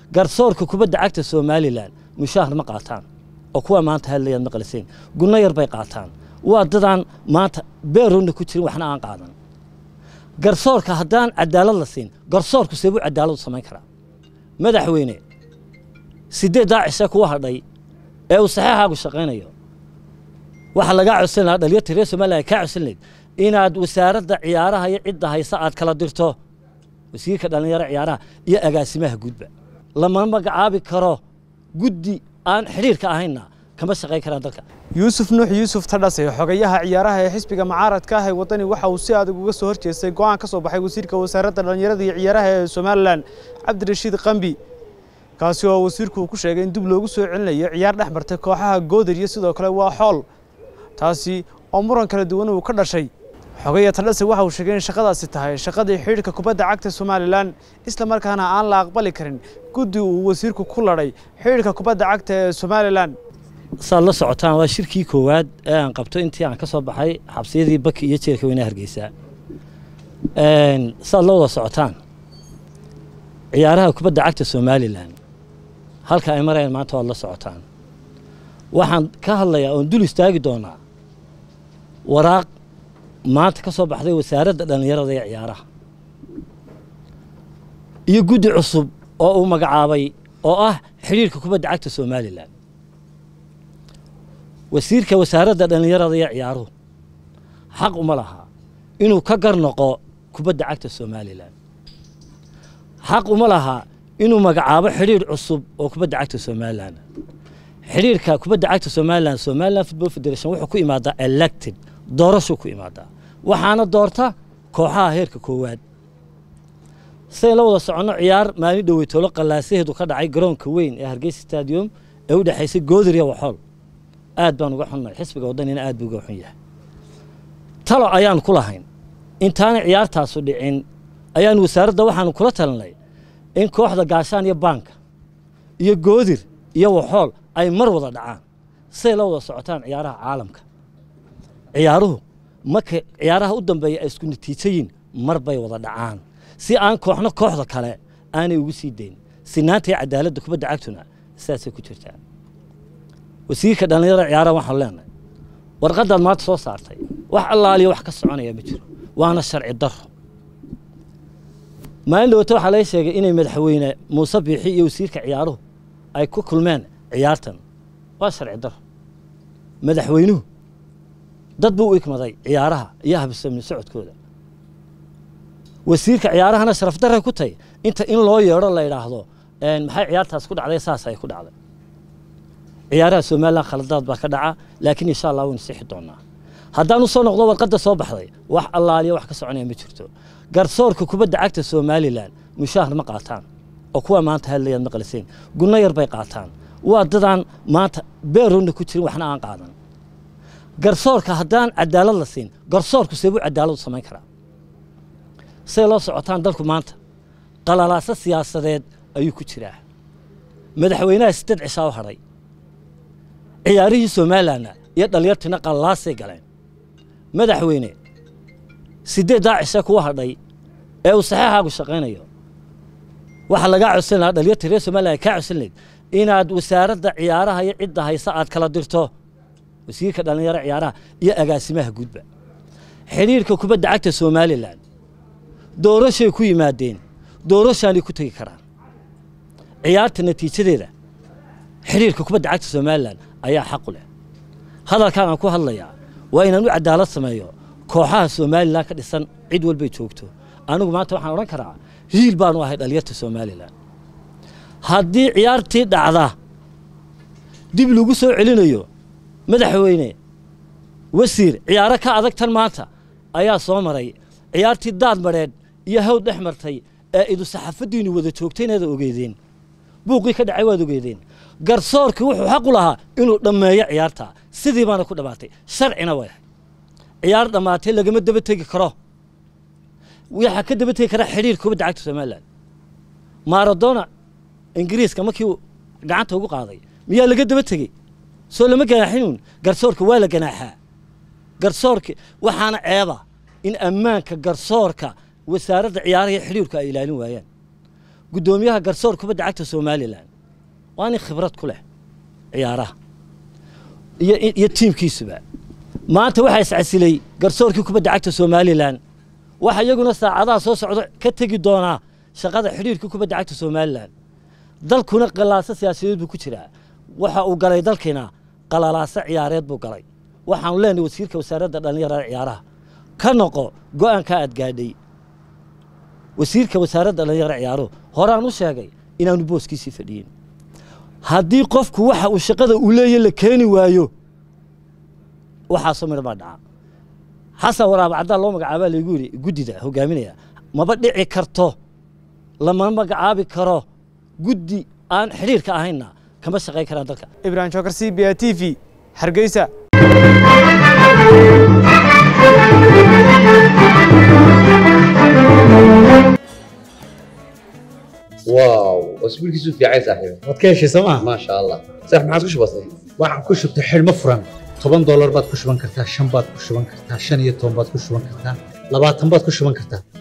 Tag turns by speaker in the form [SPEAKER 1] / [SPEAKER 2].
[SPEAKER 1] garsoorka kubadda cagta somalilan mushaahar ma qaataan oo kuwa maanta hadlayaad maqliseen gunno yar bay qaataan waa dadaan maanta beeroonna ku jirin waxna aan qaadan garsoorka haddaan cadaalad la siin garsoorku seebuu cadaalad u samayn karaa madaxweyne sideed daacisee kuwa hadhay ee uu saxeexaagu shaqaynayo waxaa lagaa codsan lahaa dhalinyarta reer somaliya kaa codsan lahayd inaad wasaaradda ciyaaraha iyo cidda haysa aad kala dirto wasiirka dhallinyaro ciyaaraha iyo agaasimaha guudba lama magacaabi karo guddi aan xidhiirka ahaynna kama shaqayn karaan dalka
[SPEAKER 2] yuusuf nuux yuusuf tadhase xogayaha ciyaaraha ee xisbiga mucaaradka ah ee waddani waxa uu si adag uga soo horjeestay go'aan ka soo baxay wasiirka wasaaradda dhallinyarada iyo ciyaaraha ee somalilan cabdirashiid qambi kaasi oo wasiirku uu ku sheegay in dib loogu soo celinayo ciyaar dhex martay kooxaha goodir iyo sidoo kale waa xool taasi oo muran kala duwan uu ka dhashay xogaya tadhase waxa uu sheegay in shaqadaasi tahay shaqadii xidhiidhka kubadda cagta somalilan isla markaana aan la aqbali karin guddi uu wasiirku ku ladhay xidhiidhka kubadda cagta ee somalilan
[SPEAKER 1] saad la socotaan waa shirkii koowaad ee aan qabto intii aan ka soo baxay xabsiyadii baki iyo jeelka weynaha hargeysa saad la wada socotaan ciyaaraha kubadda cagta somalilan halka ay marayaan maanta waad la socotaan waxaan ka hadlayaa oon dul istaagi doonaa waraaq maanta ka soo baxday wasaaradda dhallinyarada ee ciyaaraha iyo guddi cusub oo uu magacaabay oo ah xidhiirka kubadda cagta somalilan wasiirka wasaaradda dhallinyarada iyo ciyaaruhu xaq uma laha inuu ka gar noqo kubadda cagta somalilan xaq uma laha inuu magacaabo xidhiir cusub oo kubadda cagta somalilan xidhiirka kubadda cagta somalilan somalilan football federation wuxuu ku imaadaa elected doorashuu ku imaadaa waxaana doorta kooxaha heerka koowaad sidayn la wada soconno ciyaar maalin dhoweytoolo qallaasaheedu ka dhacay garoonka weyn ee hargeysa stadium ee u dhexaysay goodir iyo waxool aad baan uga xunnahay xisbiga waddanina aad buu uga xun yahay talo ayaan ku lahayn intaanay ciyaartaasu dhicin ayaan wasaaradda waxaanu kula talinay in kooxda gaashaan iyo baanka iyo goodir iyo waxool ay mar wada dhacaan siday la wada socotaan ciyaaraha caalamka ciyaaruhu marka ciyaaraha u dambeeya ay isku natiijayin mar bay wada dhacaan si aan kooxno kooxda kale aanay ugu sii dayn sinaanta iyo cadaaladda kubadda cagtuna sidaasay ku jirtaa wasiirka dhallinyarada ciyaaraha waxaanu leenahay warqaddaad maanta soo saartay wax allaaliya wax ka soconaya ma jiro waana sharci daro maalin dhowata waxaa laga sheegay inay madaxweyne muuse biixi iyo wasiirka ciyaaruhu ay ku kulmeen ciyaartan waa sharci daro madaxweynuhu dad buu u ikmaday ciyaaraha iyo habsamni socodkooda wasiirka ciyaarahana sharaf darray ku tahy inta in loo yeedho la idhaahdo maxay ciyaartaas ku dhacday saas ay ku dhacday ciyaaraha somalilan khaladaad baa ka dhaca laakiin insha allah waynu sixi doonaa haddaan u soo noqdo warqadda soo baxday wax allaaliya wax ka soconaya ma jirto garsoorka kubadda cagta somalilan mushaahar ma qaataan oo kuwa maanta hadlayaad maqliseen gunno yar bay qaataan waa dadaan maanta beeroonna ku jirin waxna aan qaadan garsoorka haddaan cadaalad la siin garsoorku seebuu cadaalad u samayn karaa siday loo socotaan dalku maanta qalalaaso siyaasadeed ayuu ku jiraa madaxweynaha sideed cishaa u hadhay ciyaarihii somalilanna iyo dhalinyartiina qallalaasay galeen madaxweyne sideed daacisee kuwa hadhay ee uu saxeexaagu shaqaynayo waxaa lagaa codsan lahaa dhalinyarta reer somaliya kaa codsan lahayd inaad wasaaradda ciyaaraha iyo cidda haysa aad kala dirto wasiirka dhallinyaro ciyaaraha iyo agaasimaha guudba xidhiirka kubadda cagta somalilan doorashay ku yimaadeen doorashaanay ku tegi karaan ciyaarta natiijadeeda xidhiirka kubadda cagta somalilan ayaa xaqu leh hadalkaan aan ku hadlayaa waa inaan u cadaalad sameeyo kooxaha somalilan ka dhisan cid walbay joogto anigu maanta waxaan odhan karaa hiil baanu ahay dhalinyarta somalilan haddii ciyaartii dhacda dib lagu soo celinayo madaxweyne wasiir ciyaaro ka adag tan maanta ayaa soo maray ciyaartii daad madheedh iyo hawd dhex martay ee idu saxaafaddiinu wada joogtay inaad ogeedeen buuqii ka dhacay waad ogeedeen garsoorkii wuxuu xaq u lahaa inuu dhammeeyo ciyaarta sidii baana ku dhammaatay sharcina way ahay ciyaar dhammaatay lagama daba tegi karo waxaa ka daba tegi karaa xidhiir kubadda cagta somalilan maradona ingiriiska markii uu gacanta ugu qaaday miyaa laga daba tegey soo lama ganaaxinuun garsoorka waa la ganaaxaa garsoorka waxaana ceeba in ammaanka garsoorka wasaaradda ciyaaraha iyo xidhiirku ay ilaalin waayaan guddoomiyaha garsoor kubadda cagta somalilan waa nin khibrad ku leh ciyaaraha iyo iyo tiimkiisuba maanta waxaa iscasilay garsoorkii kubadda cagta somalilan waxa iyaguna saacadaha soo socda ka tegi doonaa shaqada xidhiirka kubadda cagta somalilan dalkuna qalaaso siyaasadeed buu ku jiraa waxa uu galay dalkiina qalalaaso ciyaareed buu galay waxaanu leenahay wasiirka wasaaradda dhallinyarada ciyaaraha ka noqo go'aanka aad gaadhay wasiirka wasaaradda dhallinyarada ciyaaruhu horaan u sheegay inaanu booskiisii fadhiyin haddii qofku waxa uu shaqada uu leeyahy la keeni waayo waxaasoo midhan baa dhaca xasan waraaba caddaan loo magacaabaa laygu yidhi guddida hogaaminaya maba dhici karto lama magacaabi karo guddi aan xidhiirka ahaynna kama shaqayn karaan dalka
[SPEAKER 2] ibrahim jookar c b a t v hargeysa
[SPEAKER 3] واو اسبوعك في عايز صاحبي
[SPEAKER 4] waad ka heshay sooma
[SPEAKER 3] ما شاء الله صح ما عاد كش بسيط
[SPEAKER 4] waxaan ku shubtay xidhmo furan toban doolar baad ku shuban kartaa shan baad ku shuban kartaa shan iyo toban baad ku shuban kartaa labaatan baad ku shuban kartaa